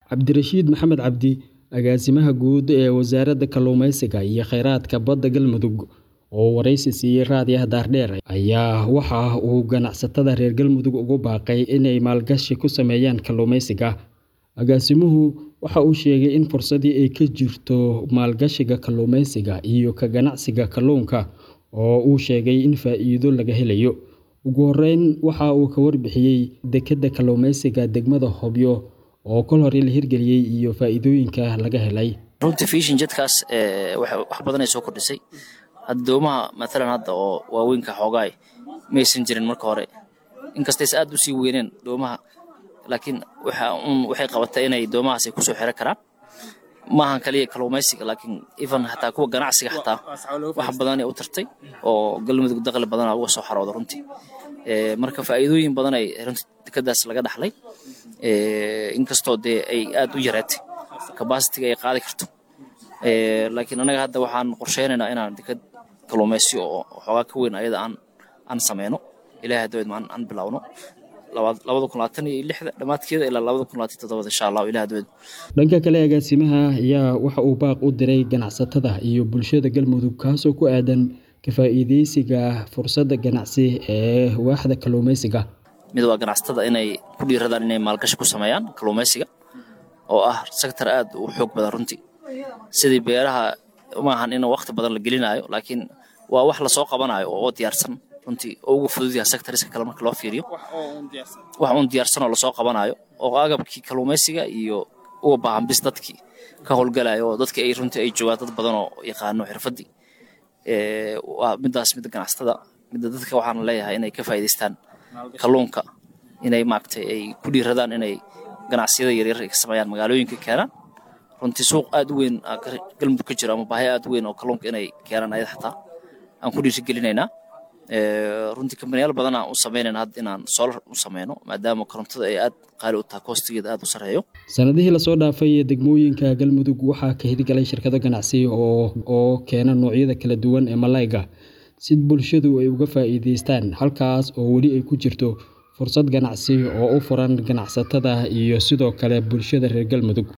Cabdirashiid Maxamed Cabdi Agaasimaha Guud ee Wasaaradda Kalluumeysiga iyo Kheyraadka Badda Galmudug oo wareysi siiyay raadiyaha Daardheer ayaa waxa uu ganacsatada reer Galmudug ugu baaqay inay maalgashi ku sameeyaan kalluumeysiga. Agaasimuhu waxa uu sheegay in fursadii ay ka jirto maalgashiga kalluumeysiga iyo ka ganacsiga kalluunka oo uu sheegay in faa'iido laga helayo. Ugu horreyn, waxa uu ka warbixiyay dekedda kalluumeysiga degmada Hobyo oo kol hore la hirgeliyay iyo faa'iidooyinka laga helay. runtii fishin jedkaas wax badan ay soo kordhisay hadda doomaha maalan hadda oo waaweynka xoogaay maysan jirin marka hore inkastaysa aad u sii weyneen doomaha laakiin waxa un waxay qabatay inay doomahaas ay kusoo xiro karaan maahan kaliya kalluumeysiga laakiin even hataa kuwa ganacsiga xataa wax badan ay u tartay oo galmudug dakhli badana uga soo xarooda runtii marka faa'iidooyin badan ay runtii dekeddaas laga dhaxlay inkastoo dee ay aad u yareetay kabasitiga ay qaadi karto laakiin anaga hadda waxaan qorsheynaynaa inaan deked kalluumeysi oo xoogaa ka weyn ayada aan aan sameyno ilaahay haddawed maan aan bilowno labada kun labaatan iyo lixda dhammaadkeeda ilaa labada kun labaatan toddobada insha allahu ilaah haddawed Dhanka kale, agaasimaha ayaa waxa uu baaq u diray ganacsatada iyo bulshada Galmudug kaasoo ku aadan ka faa'iideysiga fursadda ganacsi ee waaxda kalluumeysiga. mid waa ganacsatada inay ku dhiiradaan inay maalgashi ku sameeyaan kalluumeysiga oo ah sektor aad u xoog badan runtii sidii beeraha maahan in waqti badan la gelinayo laakiin waa wax lasoo qabanayo oo diyaarsan runtii oo uga fudud yahay sectoriska kale marka loo fiiriyo wax uun diyaarsan oo lasoo qabanayo oo agabkii kalluumeysiga iyo uga baahan bis dadkii ka howlgalayo oo dadkii ay runtii ay joogaan dad badan oo yaqaano xirfaddii waa midaas midda ganacsatada midda dadka waxaan leeyahay inay ka faa'iidaystaan kalluunka inay maaragtay ay ku dhiiradaan inay ganacsiyada yaryar ay ka sameeyaan magaalooyinka keenaan runtii suuq aad u weyn galmudug ka jiro ama baahi aad u weyn oo kalluunka inay keenaan ayada xataa aan ku dhiirigelinaynaa runtii kambaniyaal badan aan u sameynayna hadda inaan solar u sameyno maadaama korontada ay aad qaali u tahay koostigeeda aad u sarreeyo Sanadihii lasoo dhaafay degmooyinka Galmudug waxaa ka hirgalay shirkado ganacsi oo oo keena noocyada kala duwan ee malayga si bulshadu ay uga faa'iidaystaan halkaas oo weli ay ku jirto fursad ganacsi oo u furan ganacsatada iyo sidoo kale bulshada reer Galmudug.